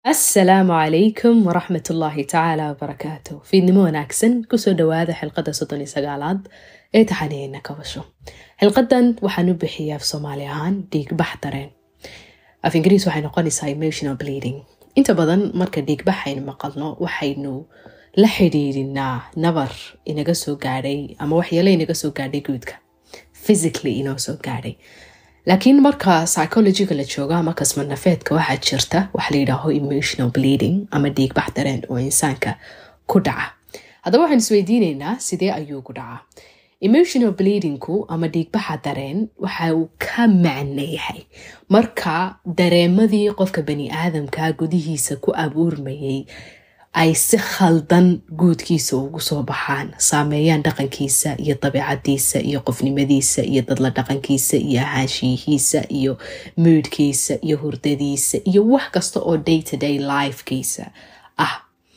asalaamu calaykum waraxmat ullaahi tacaala wabarakaatu fiidnimo wanaagsan kusoo dhawaada xilqadda soddon iyo sagaalaad ee taxaniyeyna kabasho xilqadan waxaan u bixiya af soomaali ahaan dhiigbax dareen af ingiriis waxay noqonaysaa emotional bleeding inta badan marka dhiigbax aynu maqalno waxaynu la xidhiidinaa nabar inaga soo gaadhay ama waxyeelo inaga soo gaadhay guudka physically inoo soo gaadhay laakiin marka psychologiga la joogo ama kasmanafeedka waxaa jirta waxa la yidhaaho emotional bleeding ama dhiigbax dareen oo insaanka ku dhaca haddaba waxaan isweydiineynaa sidee ayuu ku dhacaa emotional bleedingku ama dhiigbaxa dareen waxa uu ka macno yahay marka dareemadii qofka bani aadamka gudihiisa ku abuurmayay ay si khaldan guudkiisa ugu soo baxaan saameeyaan dhaqankiisa iyo dabiicadiisa iyo qofnimadiisa iyo dadla dhaqankiisa iyo ahaanshiyihiisa iyo moodkiisa iyo hurdadiisa iyo wax kasta oo day to day lifekiisa ah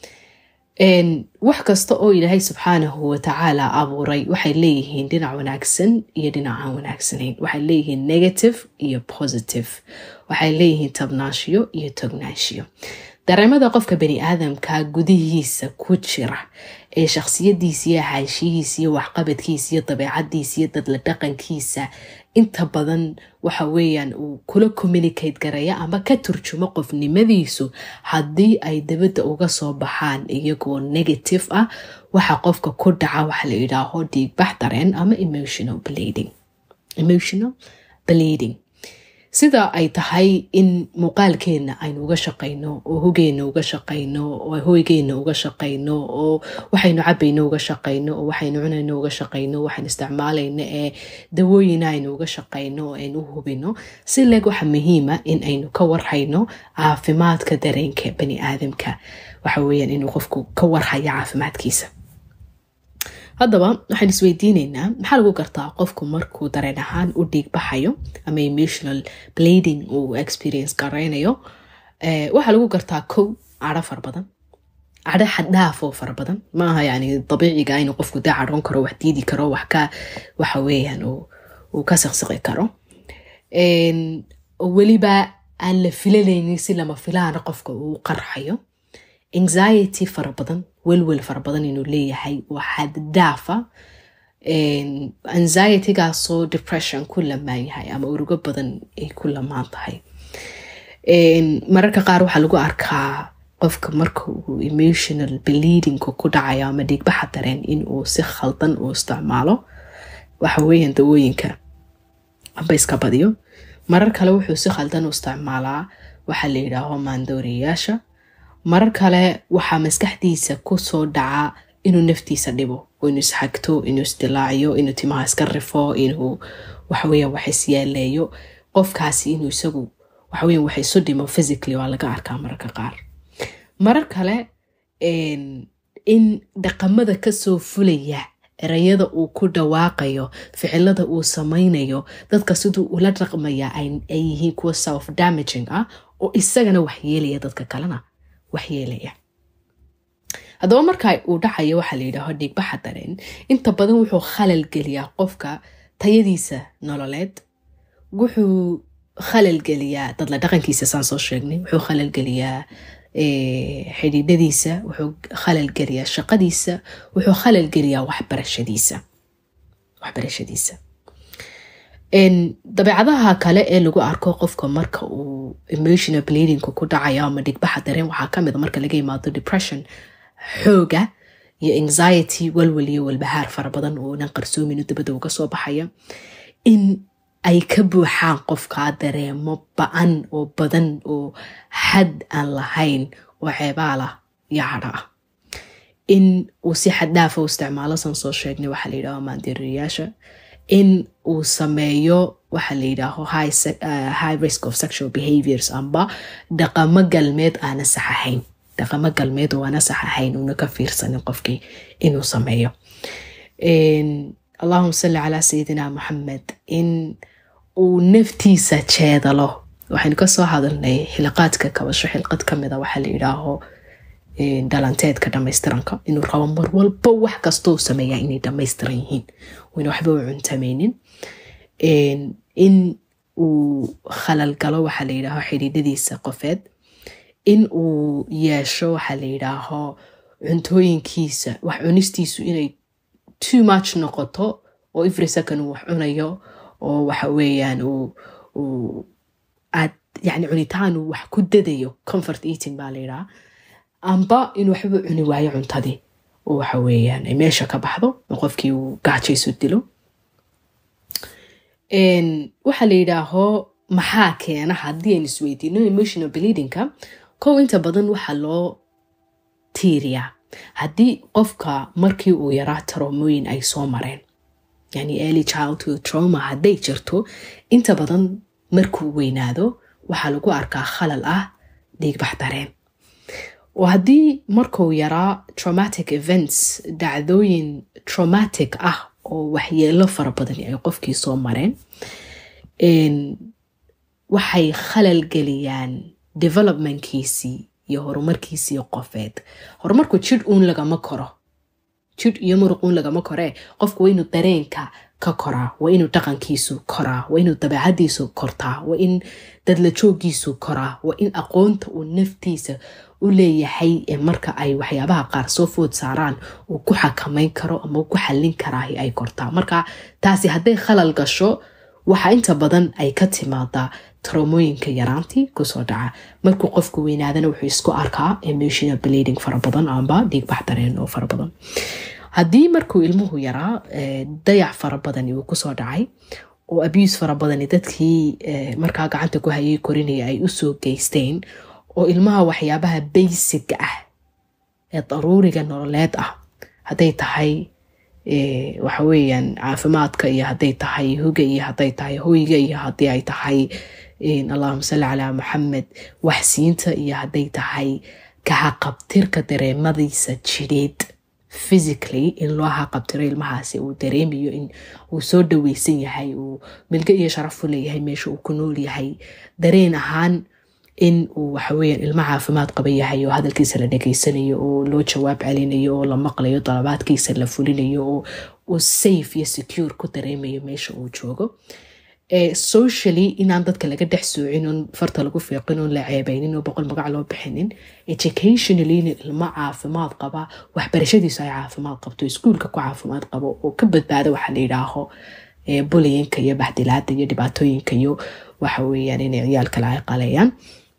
wax kasta oo ilaahay subxaanahu watacaala abuuray waxay leeyihiin dhinac wanaagsan iyo dhinac aan wanaagsanayn waxay leeyihiin negative iyo positive waxay leeyihiin tabnaashiyo iyo tognaanshiyo dareemada qofka bani aadamka gudihiisa ku jira ee shakhsiyadiisa iyo ahaanshihiisa iyo waxqabadkiisa iyo dabeecadiisa iyo dadla dhaqankiisa inta badan waxa weeyaan uu kula communicate garaya ama ka turjumo qofnimadiisu haddii ay dabadda uga soo baxaan iyagoo negative ah waxa qofka ku dhaca waxa la yidhaaho dhiigbax dareen ama emotional bleeding emotional bleeding sida ay tahay in muuqaalkeenna aynu uga shaqayno oo hogeenna uga shaqayno oo hoygeenna uga shaqayno oo waxaynu cabayno uga shaqayno oo waxaynu cunayno uga shaqayno waxaynu isticmaalayno ee dawooyina aynu uga shaqayno oo aynu u hubino si leeg waxa muhiima in aynu ka warhayno caafimaadka dareenka bani aadamka waxa weeyaan inuu qofku ka warhayo caafimaadkiisa haddaba waxaan isweydiineynaa maxaa lagu gartaa qofku markuu dareen ahaan u dhiig baxayo ama emotional blading uu experience garaynayo waxaa lagu gartaa kow cadho fara badan cadho xaddhaaf oo fara badan maaha yani dabiiciga inuu qofku dee cadhoon karo wax diidi karo wax ka waxa weeyaan uu ka siqsiqi karo weliba aan la filanaynin si lama filaana qofka uu qarxayo anxiety fara badan welwel fara badan inuu leeyahay oo xaddhaafa anxietygaasoo depression ku lamaan yahay ama urugo badan ay ku lamaan tahay mararka qaar waxaa lagu arkaa qofka marka uu emotional bleedingka ku dhacayo ama dhiigbaxa dareen inuu si khaldan uu isticmaalo waxa weeyaan dawooyinka amba iska badiyo marar kale wuxuu si khaldan u isticmaalaa waxaa la yidhaaho maandooriyayaasha marar kale waxaa maskaxdiisa kusoo dhaca inuu naftiisa dhibo inuu isxagto inuu isdilaaciyo inuu timaha iska rifo inuu waxaweya wax isyeeleeyo qofkaasi inuu isagu waxaweya wax isu dhimo physically waa laga arkaa mararka qaar marar kale in dhaqamada kasoo fulaya erayada uu ku dhawaaqayo ficilada uu samaynayo dadka siduu ula dhaqmaya ay yihiin kuwa self damaging ah oo isagana waxyeelaya dadka kalena waxyeelaya haddaba marka uu dhacayo waxaa la yidhaaho dhiigbaxa dareen inta badan wuxuu khalal geliyaa qofka tayadiisa nololeed wuxuu khalal geliyaa dadla dhaqankiisa saan soo sheegnay wuxuu khalal geliyaa xidhiidhadiisa wuxuu khalal geliyaa shaqadiisa wuxuu khalal geliyaa waxbarashadiisa waxbarashadiisa dabeecadaha kale ee lagu arko qofka marka uu emotional bleedingka ku dhacayo ama dhigbaxa dareen waxaa kamid a marka laga yimaado depression xooga iyo anxiety walwal iyo walbahaar fara badan oonan qarsoomin dabada uga soo baxaya in ay ka buuxaan qofka dareemo ba-an oo badan oo xad aan lahayn oo ceebaalah iyo cadho ah in uu si xaddhaafa u isticmaalo san soo sheegnay waxaa la yidhaaho maandeeriyayaasha in uu sameeyo waxa la yidhaaho high risk of sexual behaviors amba dhaqamo galmeed aana sax ahayn dhaqamo galmeed oo aana sax ahayn uuna ka fiirsanin qofkii inuu sameeyo allahuma salli calaa sayidina moxamed in uu naftiisa jeedalo waxaynu kasoo hadalnay xilaqaadka kabasho xilqad kamida waxaa la yidhaaho dhalanteedka dhamaystiranka inuu rabo mar walba wax kastoo sameeyaa inay dhamaystiran yihiin wayna waxba u cuntamaynin in uu khalal galo waxaa la yidhaaho xidhiidhadiisa qofeed in uu yeesho waxaa la yidhaaho cuntooyinkiisa wax cunistiisu inay too much noqoto oo every second uu wax cunayo oo waxa weeyaan uu aad yani cunitaan uu wax ku dadayo comfort eating baa la yidhaha amba inuu waxba cuni waayo cuntadii oo waxa weeyaan ay meesha ka baxdo oo qofkii uu gaajaysu dilo waxaa la yidhaaho maxaa keena haddii aynu isweydiino emotional bleedingka kow inta badan waxaa loo tiiriyaa haddii qofka markii uu yaraa traumooyin ay soo mareen yani early childhood trauma hadday jirto inta badan markuu weynaado waxaa lagu arkaa khalal ah dhiigbax dareen oo haddii markuu yaraa traumatic events dhacdooyin traumatic ah oo waxyeelo fara badani ay qofkii soo mareen waxay khalal geliyaan developmentkiisii iyo horumarkiisii qofeed horumarku jidh uun lagama koro jidh iyo muruq uun lagama koree qofku waa inuu dareenka ka koraa waa inuu dhaqankiisu koraa waa inuu dabeecadiisu kortaa waa in dadla joogiisu koraa waa in aqoonta uu naftiisa u leeyahay marka ay waxyaabaha qaar soo food saaraan uu ku xakamayn karo ama ku xallin karaahi ay kortaa marka taasi hadday khalal gasho waxa inta badan ay ka timaadaa traumooyinka yaraantii kusoo dhaca markuu qofku weynaadana wuxuu isku arkaa emotional bleeding fara badan amba dhiigbax dareen oo fara badan haddii markuu ilmuhu yaraa dayac fara badani uu kusoo dhacay oo abuse fara badani dadkii markaa gacanta ku hayay korinaya ay usoo geysteen oo ilmaha waxyaabaha baysiga ah ee daruuriga nololeed ah hadday tahay waxa weeyaan caafimaadka iyo hadday tahay huga iyo hadday tahay hoyga iyo haddii ay tahay allahuma salli calaa maxamed waxsiinta iyo hadday tahay kahaqabtirka dareemadiisa jidheed physically in loo haqabtiro ilmahaasi uu dareemayo in uu soo dhaweysan yahay uu milgo iyo sharaf u leeyahay meesha uu ku nool yahay dareen ahaan in uu waxaweyaan ilmo caafimaad qaba yahay oo hadalkiisa la dhegeysanayo oo loo jawaab celinayo oo la maqlayo dalabaadkiisa la fulinayo oo uu safe iyo secure ku dareemayo meesha uu joogo socially inaan dadka laga dhex soocin oon farta lagu fiiqin oon la ceebeynin oo boqol magac loo bixinin educationally in ilmo caafimaad qaba waxbarashadiisu ay caafimaad qabto iskuulka ku caafimaad qabo oo ka badbaada waxaa la yidhaaho buliyinka iyo baxdilaada iyo dhibaatooyinka iyo waxa weeyaan inay ciyaal kale ay qaleeyaan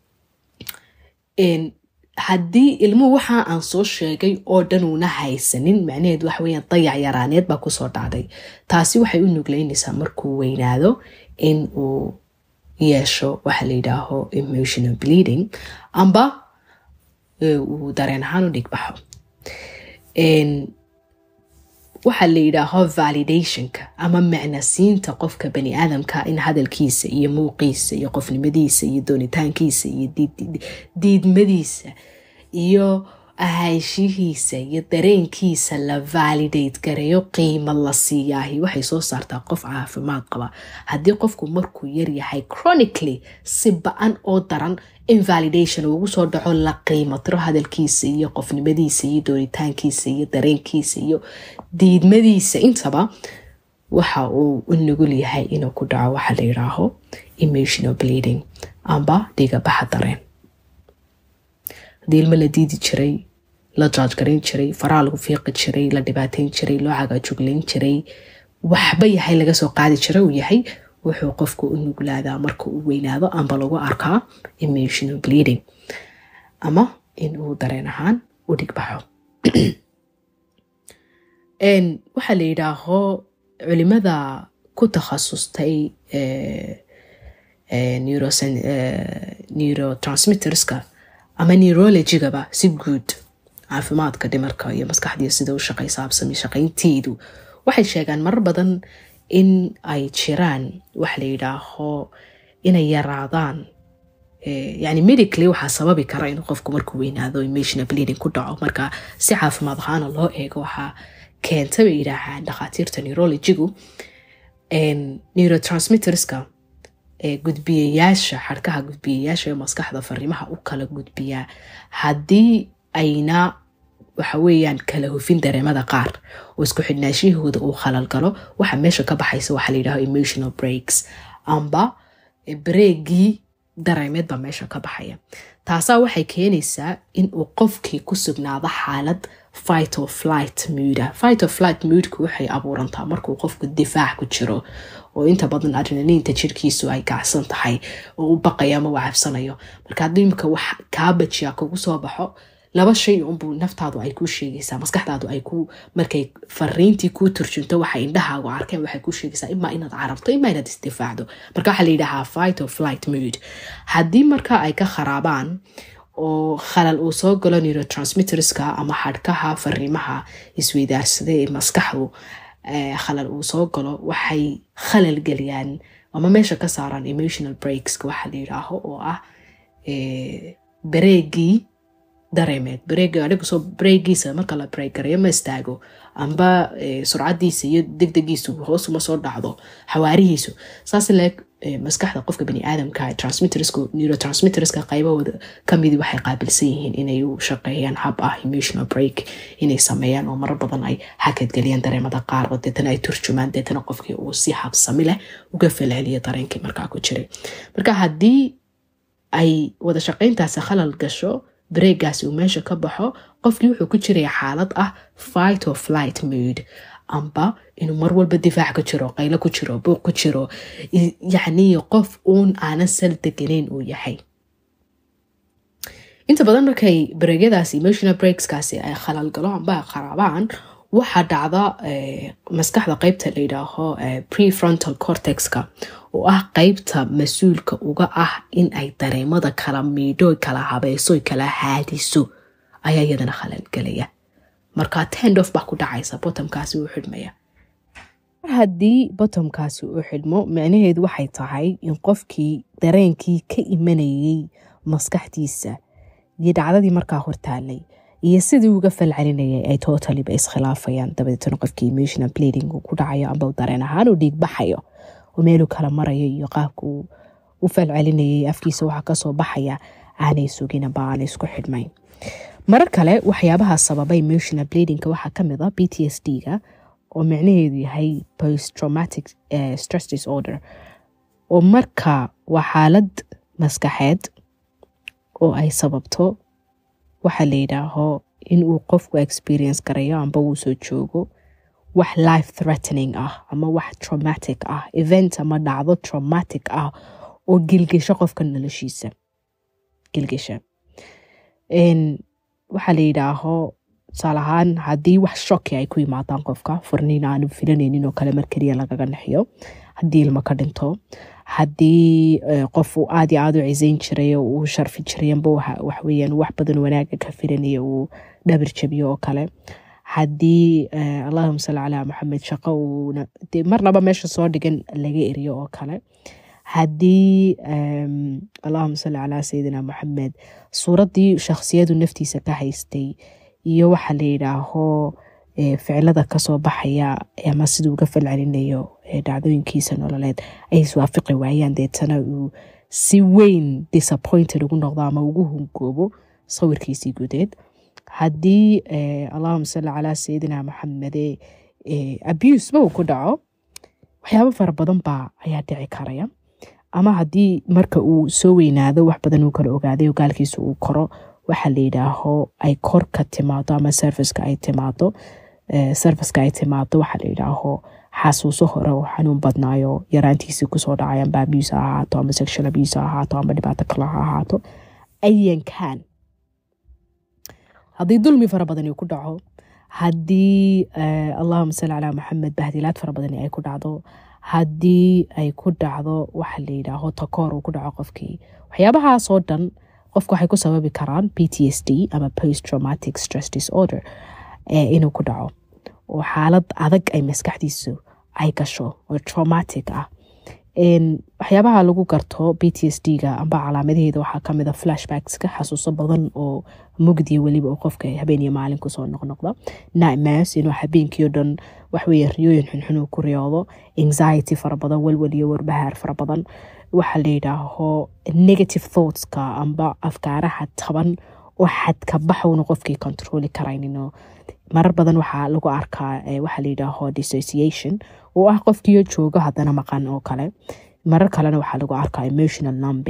haddii ilmuhu waxa aan soo sheegay oo dhan uuna haysanin macnaheed waxa weeyaan dayac yaraaneed baa kusoo dhacday taasi waxay u nugleynaysaa markuu weynaado in uu yeesho waxa la yidhaaho emotional bleeding amba uu dareen ahaan u dhigbaxo waxaa la yidhaaho validationka ama macnasiinta qofka bani aadamka in hadalkiisa iyo muuqiisa iyo qofnimadiisa iyo doonitaankiisa iyo diidmadiisa iyo ahaanshihiisa iyo dareenkiisa la validate gareeyo qiimo la siiyaahi waxay soo saartaa qof caafimaad qaba haddii qofku markuu yaryahay chronically si ba-an oo daran invalidation ugu soo dhaco la qiimatiro hadalkiisa iyo qofnimadiisa iyo doonitaankiisa iyo dareenkiisa iyo diidmadiisa intaba waxa uu u nugul yahay inuu ku dhaco waxa la yidhaaho emotional bleeding amba dhigabaxa dareen haddii ilmo la diidi jiray la jaajgarayn jiray faraha lagu fiiqi jiray la dhibaateyn jiray loo cagaajuglayn jiray waxba yahay laga soo qaadi jira uu yahay wuxuu qofku u nuglaadaa marka uu weynaado amba lagu arkaa emotional bleeding ama in uu dareen ahaan u dhigbaxo waxaa la yidhaaho culimada ku takhasustay neurotransmitterska ama neurologigaba si guud caafimaadka dhimarka iyo maskaxdiiyo sida u shaqaysaabsami shaqaynteedu waxay sheegaan marar badan in ay jiraan waxa la yidhaaho inay yaraadaan yani medically waxaa sababi kara in qofku markuu weynaado emotional bleeding ku dhaco marka si caafimaad ahaana loo eego waxaa keenta bay yidhaahaan dhakhaatiirta neurologigu neurotransmitterska gudbiyayaasha xarkaha gudbiyayaasha ee maskaxda fariimaha u kala gudbiyaa haddii ayna waxa weeyaan kala hufin dareemada qaar oo isku xidhnaashiyahooda uu khalal galo waxa meesha ka baxaysa waxaa la yidhaho emotional breaks amba breegii dareemeed baa meesha ka baxaya taasaa waxay keenaysaa in uu qofkii ku sugnaado xaalad fight or flight mooda fight or flight moodku waxay abuurantaa markuu qofku difaac ku jiro oo inta badan adrenaliinta jirkiisu ay kacsan tahay oo u baqayo ama u cabsanayo marka haddii imika wax kaa bajiya kugu soo baxo laba shay unbuu naftaadu ay kuu sheegaysaa maskaxdaadu ay ku markay fariintii kuu turjunto waxay indhahaagu arkeen waxay kuu sheegaysaa imaa inaad carabto imaa inaad isdifaacdo marka waxaa la yidhahaa fight or flight mood haddii marka ay ka kharaabaan oo khalal uu soo galo neurotransmitterska ama xadhkaha fariimaha isweydaarsaday ee maskaxdu khalal uu soo galo waxay khalal geliyaan ama meesha ka saaraan emotional breakska waxaa la yidhaaho oo ah bareegii dareemeed bareegisoo bareegiisa marka la bareegareeyo ma istaago amba surcadiisa iyo degdegiisu hoosuma soo dhacdo xawaarihiisu saas leeg maskaxda qofka baniaadamka transmitterska neurotransmitterska qaybahooda kamidii waxay qaabilsan yihiin inay u shaqeeyaan hab ah emotional break inay sameeyaan oo marar badan ay hakadgeliyaan dareemada qaar oo deetana ay turjumaan deetana qofkii uu si habsami leh uga falceliyo dareenkii markaa ku jiray marka haddii ay wada shaqeyntaasi khalal gasho bareegaasi uu meesha ka baxo qofkii wuxuu ku jiraya xaalad ah fight or flight mood amba inuu mar walba difaac ku jiro qaylo ku jiro buuq ku jiro yacnii qof uun aanan sal deganayn uu yahay inta badan markay bareegyadaasi emotional breakskaasi ay khalal galo amba ay qaraabaan waxaa dhacda maskaxda qeybta la yidhaaho prefrontal cortexka oo ah qeybta mas-uulka uga ah in ay dareemada kala miidho kala habeyso kala haadiso ayaa iyadana khalal gelaya markaa tendof baa ku dhacaysa botomkaasi uu xidhmaya mar haddii botomkaasi uu xidhmo micnaheedu waxay tahay in qofkii dareenkii ka imanayay maskaxdiisa iyo dhacdadii markaa hortaalay iyo sidii uga falcelinayay ay totaliba iskhilaafayaan dabadeetna qofkii emotional bleeding uu ku dhacayo amba dareen ahaan uu dhiig baxayo oo meeluu kala marayo iyo qaabka uu u falcelinayay afkiisa waxaa kasoo baxaya aanay sugin amba aanay isku xidhmayn marar kale waxyaabaha sababa emotional bleedingka waxaa kamid a b t s d ga oo micnaheedu yahay post traumatic stress disorder oo marka waa xaalad maskaxeed oo ay sababto waxaa la yidhaaho in uu qofku experience garayo amba uu soo joogo wax life threatening ah ama wax traumatic ah event ama dhacdo traumatic ah oo gilgisho qofka noloshiisa gilgisha waxaa la yidhaaho tusaale ahaan haddii wax shoki ay ku yimaadaan qofka furniin aanu filanaynin oo kale mar keliya lagaga naxiyo haddii ilmo ka dhinto haddii qof uu aad iyo aad u cisayn jiray oo uu sharfi jiray amba waxweyaan wax badan wanaaga ka filanaya uu dhabir jabiyo oo kale haddii allahuma salli calaa maxamed shaqo uuna dee marnaba meesha soo dhigan laga eriyo oo kale haddii allahuma salli calaa sayidina maxamed suuraddii shakhsiyadu naftiisa ka haystay iyo waxa la yidhaaho ficilada kasoo baxaya ama siduu uga falcelinayo dhacdooyinkiisa nololeed ay iswaafiqi waayaan deetana uu si weyn disappointed ugu noqdo ama ugu hungoobo sawirkiisii gudeed haddii allahuma salli calaa sayidina maxamede abuseba uu ku dhaco waxyaabo fara badan baa ayaa dhici karaya ama haddii marka uu soo weynaado wax badan uu kala ogaaday ogaalkiisa uu koro waxaa la yidhaaho ay kor ka timaado ama serviceka ay timaado serviceka ay timaado waxaa la yidhaaho xasuuso hore oo xanuun badnaayo yaraantiisii kusoo dhacay amba abuse ha ahaato ama sexual abuse ha ahaato ama dhibaato kale ha ahaato ayankan haddii dulmi fara badani ku dhaco haddii allahuma salli calaa maxamed bahdilaad fara badani ay ku dhacdo haddii ay ku dhacdo waxa la yidhaaho takoor uu ku dhaco qofkii waxyaabahaasoo dhan qofka waxay ku sababi karaan p t s d ama post traumatic stress disorder inuu ku dhaco oo xaalad adag ay maskaxdiisu ay gasho oo traumatic ah waxyaabaha lagu garto b t s d ga amba calaamadaheeda waxaa kamid a flashbackska xasuuso badan oo mugdiya weliba oo qofka habeen iyo maalin kusoo noqnoqda nightmares inuu habeenkii o dhan waxweeye riyooyin xunxun uu ku riyoodo anxiety fara badan walwal iyo warbahaar fara badan waxaa la yidhaaho negative thoughtska amba afkaaraha taban oo xadka baxowna qofkii controli karayninoo marar badan waxaa lagu arkaa waxaa layidhaaho dissociation oo ah qofkiio joogo haddana maqan oo kale marar kalena waxaa lagu arkaa emotional numbing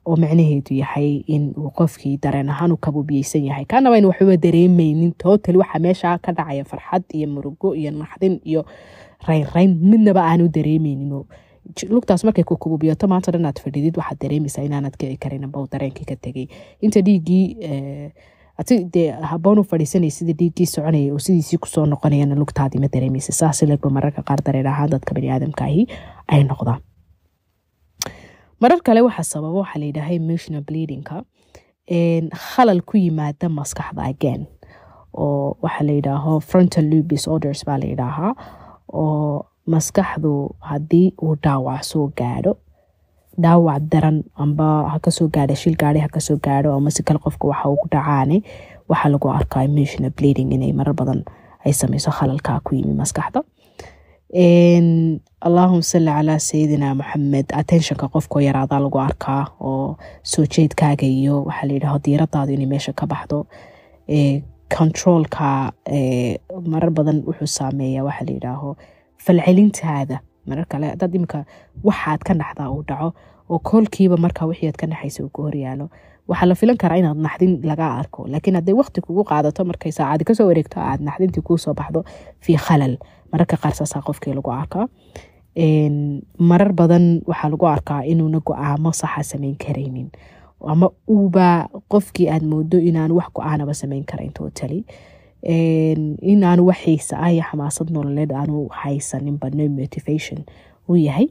oo macnaheedu yahay in uu qofkii dareen ahaan u kabubiyeysan yahay kaanaba in waxba dareemeynin total waxa meesha ka dhacaya farxad iyo murugo iyo naxdin iyo raynrayn midnaba aanu dareemeynin lugtaas markay ku kububiyato maanta dhan aad fadhidid waxaad dareemaysaa inaanad kici karin amba dareenkii ka tegay inta dhiiggii ati dee haboon u fadhiisanay sida dhiiggii soconaya oo sidiisii kusoo noqonayana lugtaadii ma dareemaysa saas legba mararka qaar dareen ahaan dadka baniaadamka ahi ay noqdaan marar kale waxaa sababa waxaa la yidhaaha emotional bleedingka khalal ku yimaada maskaxda again oo waxaa la yidhaaho frontal loop disorders baa la yidhaahaa oo maskaxdu haddii uu dhaawac soo gaadho dhaawac daran amba hakasoo gaadha shil gaari hakasoo gaadho ama si kale qofka waxa uu dhacaane waxaa lagu arkaa emotional bleeding inay marar badan ay sameyso khalalkaa ku yimi maskaxda allahuma salli calaa sayidina maxamed attentionka qofkoo yaraadaa lagu arkaa oo soo jeedkaaga iyo waxaa layidhaho diiradaadu inay meesha ka baxdo controolka marar badan wuxuu saameeya waxaa layidhaaho falcelintaada marar kale hadaad imika waxaad ka naxdaa uu dhaco oo koolkiiba markaa wixii aad ka naxaysa uu ku horyaalo waxaa la filan karaa inaad naxdin laga arko laakiin hadday waqti kugu qaadato markay saacadi kasoo wareegto aad naxdintii kuu soo baxdo fii khalal mararka qaar saasaa qofkii lagu arkaa marar badan waxaa lagu arkaa inuuna go-aamo saxa sameyn karaynin ama uuba qofkii aad moodo inaanu wax go-aanaba sameyn karayn totally inaanu wax xiisa ah iyo xamaasad nololeed aanu haysaninba no motivation uu yahay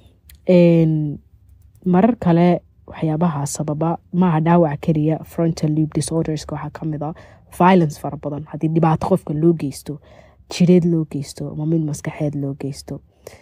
marar kale waxyaabaha sababa maaha dhaawac keliya frontal loop disorderska waxaa kamid a violence fara badan haddii dhibaato qofka loo geysto jireed loo geysto ama mid maskaxeed loo geysto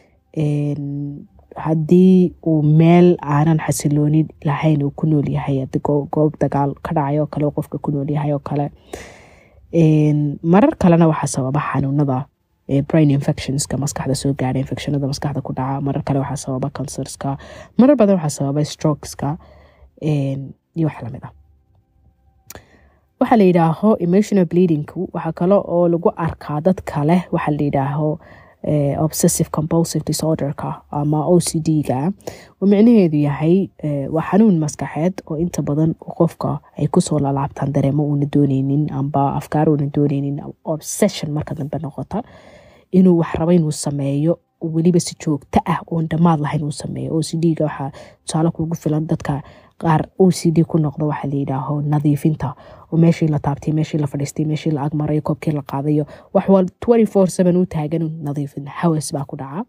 haddii uu meel aanan xasilooni lahayn uu ku nool yahay goob dagaal ka dhacay oo kale qofka ku nool yahay oo kale marar kalena waxaa sababa xanuunada brain infectionska maskaxda soo gaadha infectionada maskaxda ku dhaca marar kale waxaa sababa cancerska marar badan waxaa sababa strokeska iyo wax lamid ah waxaa la yidhaaho emotional bleedingku waxaa kale oo lagu arkaa dad kale waxaa la yidhaaho obsessive compulsive disorderka ama o c d-ga oo micnaheedu yahay waa xanuun maskaxeed oo inta badan qofka ay kusoo lalaabtaan dareemo uuna dooneynin amba afkaar uuna dooneynin obsession marka dambe noqota inuu wax rabo inuu sameeyo weliba si joogto ah oon dhammaad lahayn uu sameeyo o c d-ga waxaa tusaale kugu filan dadka qaar o c d ku noqdo waxaa la yidhaaho nadiifinta oo meeshii la taabtay meeshii la fadhiistay meeshii la agmarayo koobkii la qaadayo wax wal twenty four seven u taagan nadiifin hawas baa ku dhaca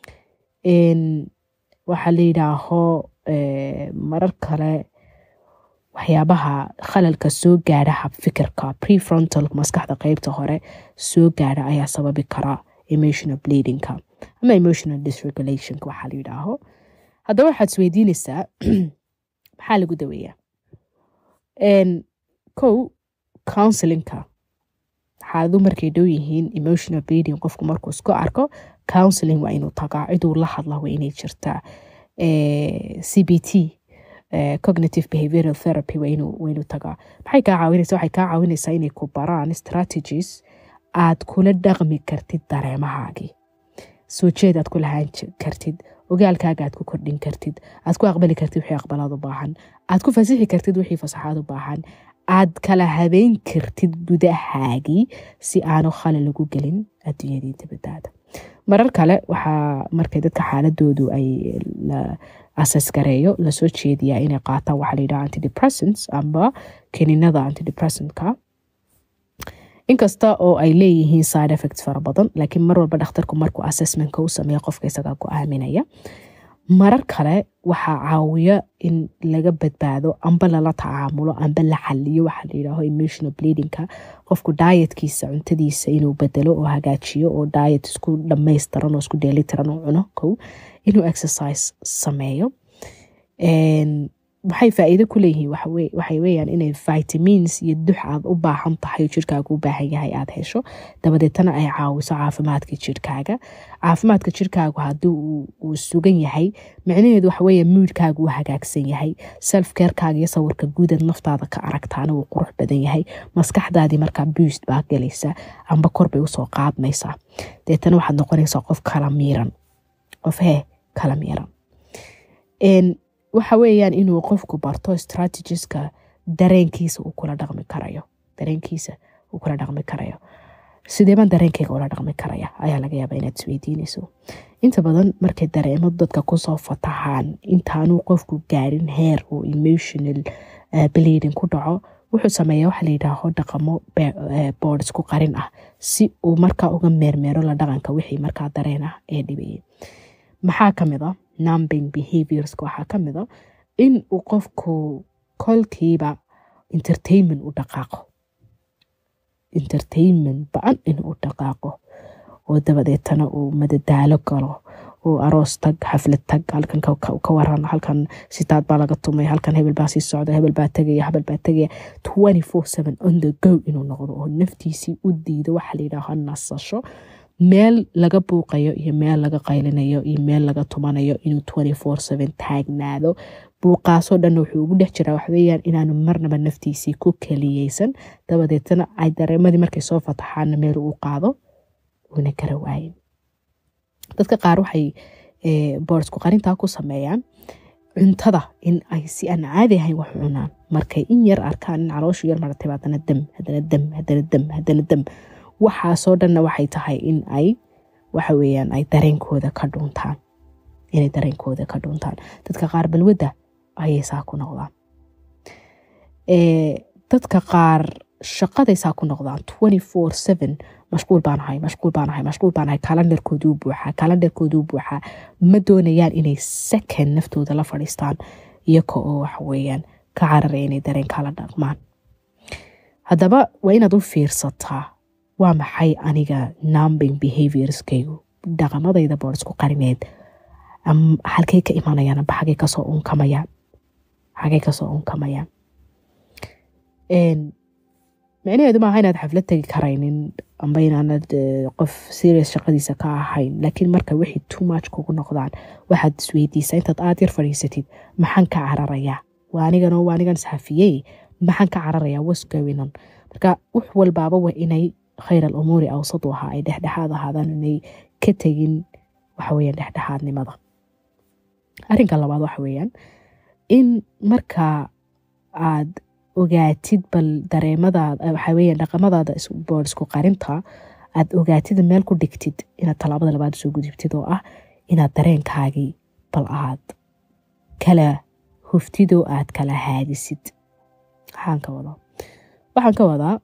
waxaa la yidhaaho marar kale waxyaabaha khalalka soo gaadha habfikirka prefrontal maskaxda qeybta hore soo gaadha ayaa sababi kara emotional bleedingka ama emotional disregulationka waxaa la yidhaaho haddaba waxaad isweydiinaysaa maxaa lagu daweeyaa kow counselinka xaaladu markay dhow yihiin emotional bleeding qofku markuu isku arko counseling waa inuu tagaa ciduu la hadla waa inay jirtaa c b t cognitive behavioral therapy waa inuu tagaa maxay kaa caawinaysa waxay kaa caawinaysaa inay ku baraan strategies aad kula dhaqmi kartid dareemahaagii soo jeed aad ku lahaan kartid ogaalkaaga aad ku kordhin kartid aad ku aqbali kartid wixii aqbalaad u baahan aad ku fasixi kartid wixii fasaxaad u baahan aad kala habeyn kartid gudahaagii si aanu khalal ugu gelin adduunyadii dibadaada marar kale waxaa markay dadka xaaladoodu ay asas gareeyo lasoo jeediyaa inay qaataan waxaa layidhaha antidepressants amba keninada antidepressantka inkasta oo ay leeyihiin side effects fara badan laakiin mar walba dhakhtarku markuu assessmentka u sameeya qofka isagaa go-aaminaya marar kale waxaa caawiya in laga badbaado amba lala tacaamulo amba la xaliyo waxaa layidhaaho emotional bleedingka qofku dietkiisa cuntadiisa inuu bedelo oo hagaajiyo oo diet isku dhamaystiran oo isku dheelitiran oo cuno kow inuu exercise sameeyo waxay faa'iido ku leeyihiin waxay weeyaan inay vitamins iyo dux aad u baahan tahay oo jirkaaga u baahan yahay aad hesho dabadeetana ay caawiso caafimaadka jirkaaga caafimaadka jirkaagu haddii uu sugan yahay micnaheedu waxaweeye muudkaaga uu hagaagsan yahay self carekaaga iyo sawirka guudaad naftaada ka aragtaana uu qurux badan yahay maskaxdaadii markaa buust baa galaysa amba kor bay usoo qaadmaysaa deetana waxaad noqonaysaa qof kala miiran qof hee kala miiran waxa weeyaan inuu qofku barto strategiska dareenkiisa uu kula dhaqmi karayo dareenkiisa uu kula dhaqmi karayo sideebaan dareenkayga ula dhaqmi karaya ayaa laga yaabaa inaad isweydiinayso inta badan markay dareemo dadka kusoo fataxaan intaanuu qofku gaarin heer uu emotional bleeding ku dhaco wuxuu sameeyaa waxa layidhaaho dhaqamo boords ku qarin ah si uu markaa uga meermeero la dhaqanka wixii markaa dareen ah ee dhibayay maxaa kamid a numbing behaviorska waxaa kamid a in uu qofku kolkiiba entertainment u dhaqaaqo entertainment ba-an inuu dhaqaaqo oo dabadeetana uu madadaalo galo uu aroos tag xaflad tag halkan ka waran halkan sitaad baa laga tumay halkan hebel baa sii socda hebel baa tegaya hebel baa tegaya twenty four seven on the go inuu noqdo oo naftiisii u diido waxa layidhaaho nasasho meel laga buuqayo iyo meel laga qaylinayo iyo meel laga tumanayo inuu twenty four seven taagnaado buuqaasoo dhan wuxuu ugu dhex jiraa waxaweyaan inaanu marnaba naftiisii ku keliyeysan dabadeetana ay dareemadii markay soo fataxaana meel uu qaado una kara waayin dadka qaar waxay boorsku qarintaa ku sameeyaan cuntada in ay si aan caadi ahayn wax cunaan markay in yar arkaan in calooshu yar maratay haddana dam haddana dam haddana dam haddana dam waxaasoo dhanna waxay tahay in ay waxa weeyaan ay dareenkooda ka dhuuntaan inay dareenkooda ka dhuuntaan dadka qaar balwadda ayay saa ku noqdaan dadka qaar shaqaday saa ku noqdaan twenty four seven mashquul baan ahay mashquul baan ahay mashquul baan ahay kalandarkooduu buuxaa kalandarkooduu buuxaa ma doonayaan inay second naftooda la fadhiistaan iyaga oo waxa weeyaan ka cararaya inay dareen kala dhaqmaan haddaba waa inaad u fiirsataa waa maxay aniga numbing behaviorskaygu dhaqamadayda boordsku qarineed halkay ka imanayaan amba xagay kasoo unkamayaan xagay kasoo unkamayaan micnaheedu maaha inaad xaflad tegi karaynin amba inaanad qof serious shaqadiisa ka ahayn laakiin marka wixii too much kugu noqdaan waxaad isweydiisaa intaad aad yar fadhiisatid maxaan ka cararayaa waa anigan waa anigan isxafiyey maxaan ka cararayaa wasgowinan marka wax walbaaba waa inay khayr al umuuri awsadu ahaa ay dhexdhexaad ahaadaan inay ka tegin waxaweyaan dhexdhexaadnimada arrinka labaad waxa weeyaan in marka aad ogaatid bal dareemadaada waxaa weeyaan dhaqamadaada boordsku qarinta aad ogaatid meel ku dhigtid inaad tallaabada labaad soo gudubtid oo ah inaad dareenkaagii bal aad kala huftid oo aad kala haadisid waxaan ka wadaa waxaan ka wadaa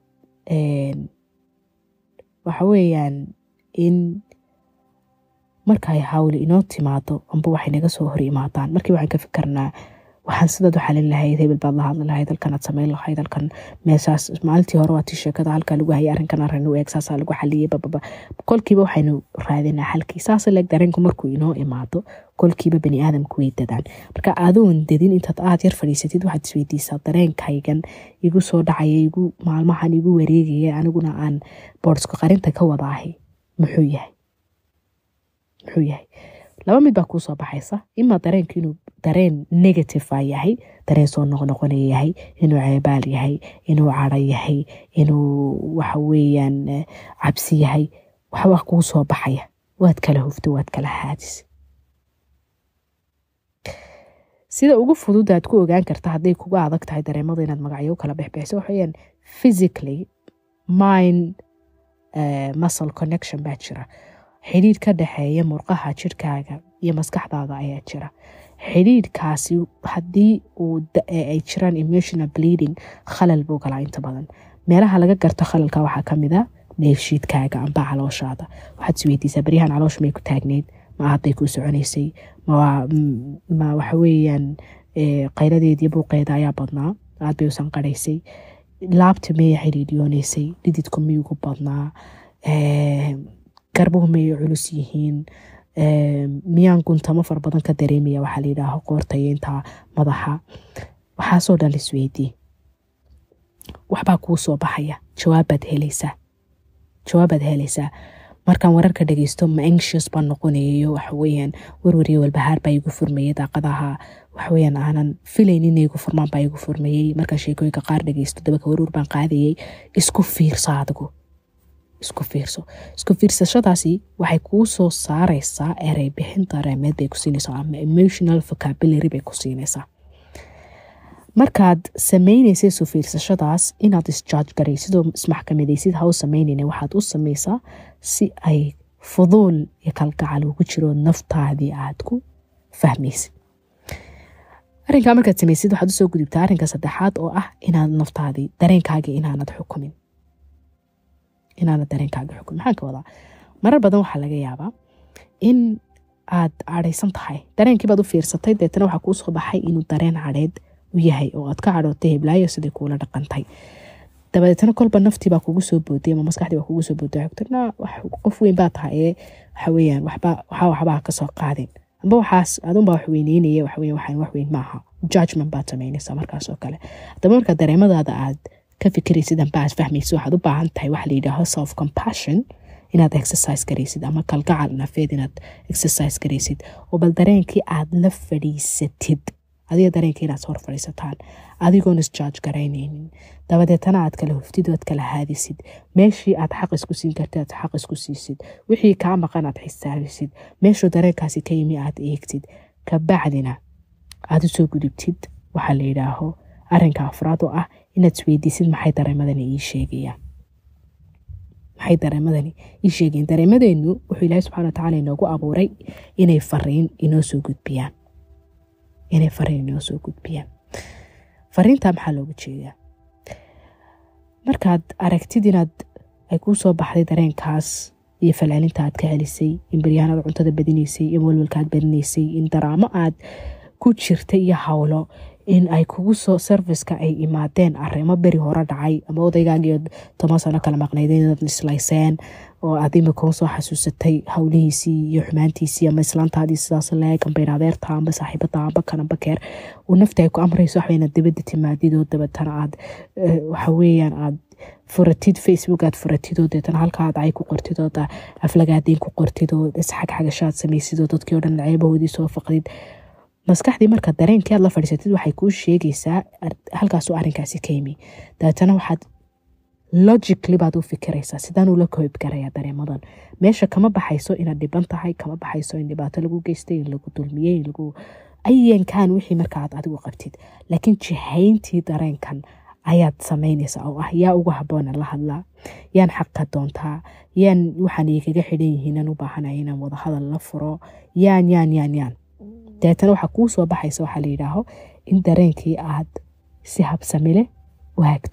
waxa weeyaan in markay hawli inoo timaado amba waxay naga soo hor imaadaan markii waxaan ka fikirnaa waxaan sidaad u xalin lahayd hebel baad la hadli lahayd halkan aad samayn lahayd halkan meeshaas maalintii hore waa tii sheekada halkaa lagu hayay arrinkan arrin u eeg saasaa lagu xaliyey bababa kolkiiba waxaynu raadinaa xalkii saas leeg dareenku markuu inoo imaado kolkiiba bani aadamku way dadaan marka adoon dadin intaad aad yar fadhiisatid waxaad isweydiisaa dareenkaygan igu soo dhacaya igu maalmahan igu wareegaya aniguna aan boordsku qarinta ka wadaahay muxuu yahay muxuu yahay laba mid baa kuu soo baxaysa imaa dareenku inuu dareen negative yahay dareen soo noqnoqonaya yahay inuu ceebaal yahay inuu caro yahay inuu waxa weeyaan cabsi yahay waxbaa kuu soo baxaya waad kala hufto waad kala haadis sida ugu fudud aad ku ogaan karta hadday kuga adag tahay dareemada inaad magacyo kala bexbexso waxaweyaan physically mind muscle connection baa jira xidhiidh ka dhexeeya murqaha jirkaaga iyo maskaxdaada ayaa jira xidhiidhkaasi haddii uu ay jiraan emotional bleeding khalal buu galaa inta badan meelaha laga garto khalalka waxaa kamid a neefshiidkaaga amba calooshaada waxaad isweydiisaa baryahan caloosha may ku taagneyd ma aad bay kuu soconaysay ma waxaweyaan qayladeediyo buuqeeda ayaa badnaa aad bay usan qaraysay laabta maya xidhiidhiyoonaysay dhididku miyugu badnaa garbuhu mayay culus yihiin miyaan guntamo fara badan ka dareemaya waxaa layidhaaho qoortayeynta madaxa waxaasoo dhan laisweydii waxbaa kuu soo baxaya jawaabbaad helaysaa jawaabbaad helaysaa markaan wararka dhageysto ma anxious baan noqonayayo waxaweyaan warwariyo walbahaar baa igu furmayay daaqadaha waxaweyaan aanan filayn inay igu furmaan baa igu furmayey markaan sheekooyinka qaar dhageysto dabaka waruur baan qaadayay isku fiirsa adigu isku fiirso isku fiirsashadaasi waxay kuu soo saareysaa erey bixin dareemeed bay ku siinaysaa ama emotional vocabulary bay ku siinaysaa markaad sameynaysa isu fiirsashadaas inaad isjaaj garaysid oo ismaxkamadaysid ha u sameynayna waxaad u sameysaa si ay fuduul iyo kalgacal ugu jiro naftaadii aad ku fahmaysid arrinkaa markaad samaysid waxaad usoo gudubtaa arrinka saddexaad oo ah inaad naftaadii dareenkaagii inaanad xukumin inaanad dareenkaaga xukumin maxaan ka wadaa marar badan waxaa laga yaabaa in aad cadhaysan tahay dareenkii baad u fiirsatay deetana waxaa kuu soo baxay inuu dareen cadheed u yahay oo aad ka cadhootay heblaayo sidai kuula dhaqantay dabadeetna kolba naftii baa kugu soo booday ama maskaxdii baa kugu soo booday xogtana qof weyn baa tahay ee waxa weeyaan waxba waxaa waxbaa kasoo qaadin amba waxaas adunbaa wax weyneynaya waxaweyan waxaan wax weyn maaha judgment baad samaynaysaa markaas oo kale haddaba marka dareemadaada aad ka fikiraysid amba aad fahmaysid waxaad u baahan tahay waxa la yidhaaho self compassion inaad exercise garaysid ama kalgacal nafeed inaad exercise garaysid oo bal dareenkii aad la fadhiisatid adiga dareenkii inaad hor fadhiisataan adigoon isjaaj garaynaynin dabadeetana aad kala huftid oad kala haadisid meeshii aad xaq isku siin kartid aad xaq isku siisid wixii kaa maqan aad xisaabisid meeshuu dareenkaasi ka yimi aad eegtid kabacdina aad usoo gudubtid waxaa la yidhaaho arinka afraad oo ah inaad isweydiisid maxay dareemadani ii sheegayaan maxay dareemadani ii sheegayaan dareemadeennu wuxuu ilaahay subxana wa tacaala inoogu abuuray inay fariin inoo soo gudbiyaan inay fariin inoo soo gudbiyaan fariintaa maxaa looga jeedaa markaad aragtid inaad ay kuu soo baxday dareenkaas iyo falcelinta aad ka celisay in baryahanada cuntada badinaysay in walwalka aad badinaysay in daraamo aad ku jirta iyo howlo in ay kugu soo serviceka ay imaadeen arimo beri hore dhacay ama odaygaagiyo toban sano kala maqnaydeen inaad islayseen oo aad imika soo xasuusatay howlihiisii iyo xumaantiisii ama islaantaadii sidaas leeg amba inadeerta amba saaxiibada amba kanamba keer uu nafta ay ku amrayso waxba inaad dibadda timaadid oo dabatana aad waxaweeyaan aad furatid facebook aad furatid oo deetana halka aad cay ku qortid oo aflagaadiin ku qortid oo isxagxagashaad samaysid oo dadkii o dhan ceebahoodii soo faqdid maskaxdii marka dareenkii aad la fadhiisatid waxay kuu sheegaysaa halkaasuu arrinkaasi ka yimi dabeetana waxaad logically baad u fikiraysaa sidaanuu la koob garayaa dareemadan meesha kama baxayso inaad dhiban tahay kama baxayso in dhibaato lagu geystay in lagu dulmiyey in lagu ayankan wixii markaaad adigu qabtid laakiin jihayntii dareenkan ayaad samaynaysaa oo ah yaa ugu haboona la hadlaa yaan xaqa doontaa yaan waxaan igaga xidhan yihiinan u baahanaya inaan wadahadal la furo yaan yaan yaan yaan dabeetana waxaa kuu soo baxaysa waxaa la yidhaaho in dareenkii aad si habsamile u hagto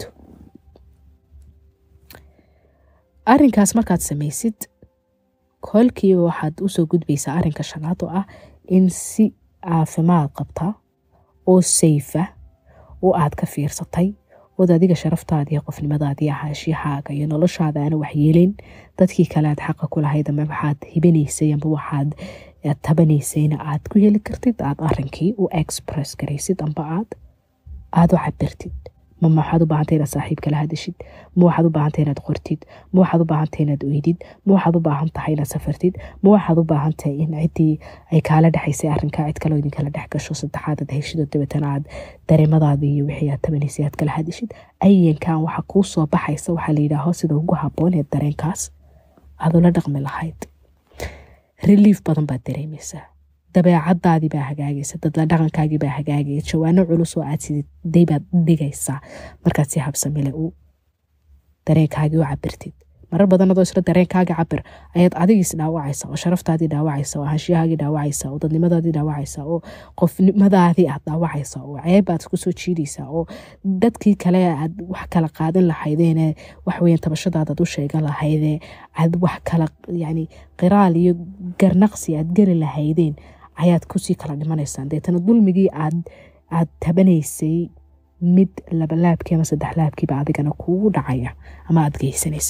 arrinkaas markaad samaysid kolkiiba waxaad usoo gudbaysaa arrinka shanaad oo ah in si caafimaad qabta oo sayfa oo aad ka fiirsatay ood adiga sharaftaada iyo qofnimadaadii ahaashiyahaaga iyo noloshaada aana waxyeelin dadkii kale aad xaqa ku lahayd ama waxaad hibanaysay amba waxaad tabanaysayna aad ku heli kartid aad arinkii u express garaysid amba aad aada u cabirtid ma waxaad u baahantay inaad saaxiib kala hadashid ma waxaad u baahantay inaad qortid ma waxaad u baahantahay inaad oydid ma waxaad u baahan tahay inaad safartid ma waxaad u baahantahay in ciddii ay kaala dhexaysay arrinkaa cid kaloo idinkala dhex gasho saddexaad aad heshid oo dabeetana aad dareemadaadii iyo wixii aad tabanaysay aad kala hadashid ayankan waxa kuu soo baxaysa waxaa la yidhaaho sida ugu habboon ee dareenkaas aad ula dhaqmi lahayd relief badan baad dareemaysaa dabeecadaadii baa hagaagaysa dadla dhaqankaagii baa hagaagaya jawaano culus oo aad siday baad dhigaysaa markaad si habsamile u dareenkaagii u cabirtid marar badan adoo isla dareenkaagii cabir ayaad adigiis dhaawacaysa oo sharaftaadii dhaawacaysa oo ahaanshiyahaagii dhaawacaysa oo dadnimadaadii dhaawacaysa oo qofnimadaadii aad dhaawacaysa oo ceeb aad kusoo jiidaysaa oo dadkii kale aad wax kala qaadan lahaydeene waxweyan tabashadaadaad u sheegan lahaydee aad wax kala yani qiraal iyo garnaqsi aad geli lahaydeen ayaad kusii kala dhimanaysaan deetana dulmigii aad aad tabanaysay mid labalaabkii ama saddex laabkiiba adigana kuugu dhacaya ama aad geysanaysa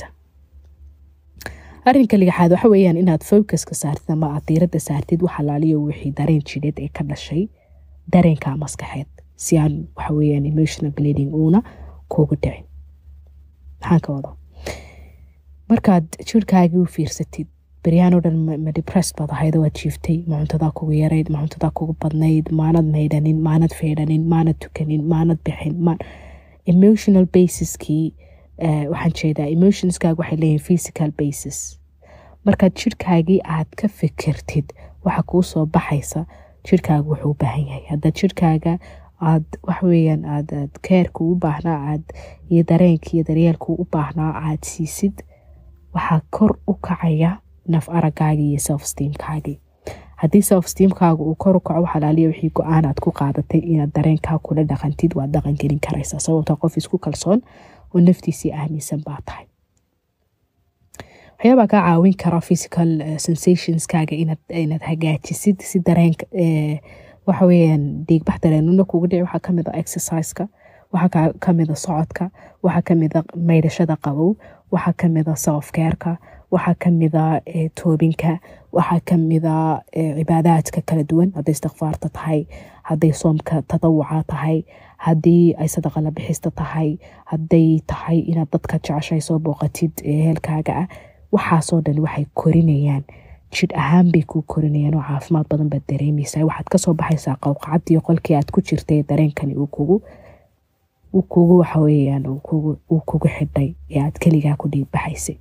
arrinka lixaad waxa weeyaan inaad focuska saartid ama aad diiradda saartid wax alaaliyo wixii dareen jidheed ee ka dhashay dareenka maskaxeed si aan waxa weeyaan emotional bleeding uuna kuugu dhicin maxaan ka wada markaad jirhkaagii u fiirsatid beryahan oo dhan ma depress baad ahayd waad jiiftay ma cuntadaa kugu yarayd ma cuntadaa kugu badnayd maanad maydhanin maanad feedhanin maanad tukanin maanad bixin emotional basiskii waxaan jeedaa emotionskaaga waxay leeyihin physical basis markaad jirhkaagii aad ka fikirtid waxa kuu soo baxaysa jirhkaaga wuxuu u baahan yahay haddaad jirhkaaga aad waxaweyaan aad aad keerka u baahnaa aad iyo dareenka iyo daryeelka u baahnaa aad siisid waxaa kor u kacaya naf aragaagii iyo self steamkaagii haddii self steamkaaga uu kor u kaco waxalaaliya wixii go-aan aad ku qaadatay inaad dareenkaa kula dhaqantid waad dhaqan gelin karaysaa sababta qof isku kalsoon oo naftiisii aaminsan baa tahay waxyaabaa kaa caawin kara physical sensationskaaga inaad hagaajisid si dareenka waxa weyaan dhiigbax dareenuna kuga dhici waxaa kamid a exerciseka waxaa kamida socodka waxaa kamida maydhashada qabow waxaa kamida selfcareka waxaa kamida toobinka waxaa kamida cibaadaadka kala duwan hadday istikfaarta tahay hadday soomka tadawuca tahay haddii ay sadaqa la bixista tahay hadday tahay inaad dadka jeceshay soo booqatid heelkaaga ah waxaasoo dhan waxay korinayaan jidh ahaan bay kuu korinayaan oo caafimaad badan baad dareemaysaa waxaad kasoo baxaysaa qowqacadii qolkii aad ku jirtay dareenkani uu kugu uu kugu waxaweyaan uu kugu xidhay ee aad keligaa ku dhiigbaxaysay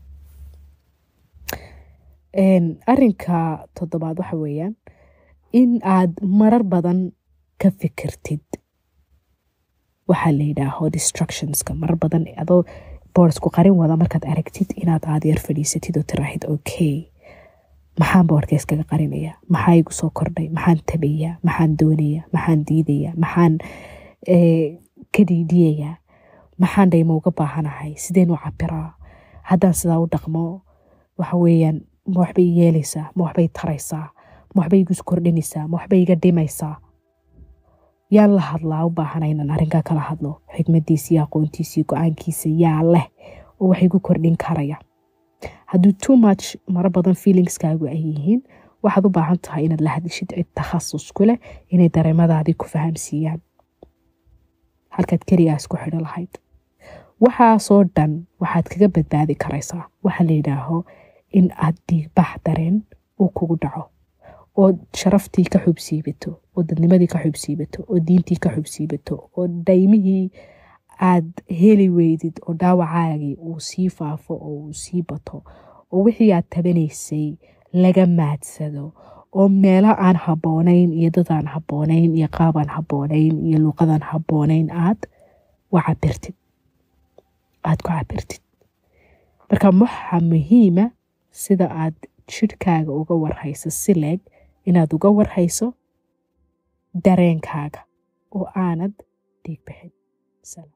arinka toddobaad waxa weeyaan in aad marar badan ka fikirtid waxaa la yidhaaho distructionska marar badan adoo boordsku qarin wada markaad aragtid inaad aada yar fadhiisatid oo tiraahid okay maxaan boorka iskaga qarinaya maxaa igu soo kordhay maxaan tabayaa maxaan doonaya maxaan diidaya maxaan ka dhiidhiyayaa maxaan dhayma uga baahanahay sideen u cabiraa haddaan sidaa u dhaqmo waxa weeyaan ma waxbay yeelaysaa ma waxbay taraysaa ma waxbay igu kordhinaysaa ma waxbay iga dhimaysaa yaan la hadlaa u baahana inaan arrinkaa kala hadlo xikmadiisa iyo aqoontiisa iyo go-aankiisa yaa leh oo wax igu kordhin karaya hadduu too much maro badan feelingskaagu ay yihiin waxaad u baahan tahay inaad la hadishid cid takhasus ku leh inay dareemadaadii ku fahamsiiyaan halkaad keligaas ku xidho lahayd waxaasoo dhan waxaad kaga badbaadi karaysaa waxaa la yidhaaho in aad dhiigbax dareen uu kugu dhaco oo sharaftii ka xubsiibato oo dadnimadii ka xubsiibato oo diintii ka xubsiibato oo dhaymihii aad heli weydid oo dhaawacaagii uu sii faafo oo uu sii bato oo wixii aad tabanaysay laga maadsado oo meelo aan habboonayn iyo dad aan habboonayn iyo qaab aan habboonayn iyo luuqadaan habboonayn aad u cabirtid aad ku cabirtid marka waxaa muhiima sida aad jidhkaaga uga warhayso si leeg inaad uga warhayso dareenkaaga oo aanad dhiig bixin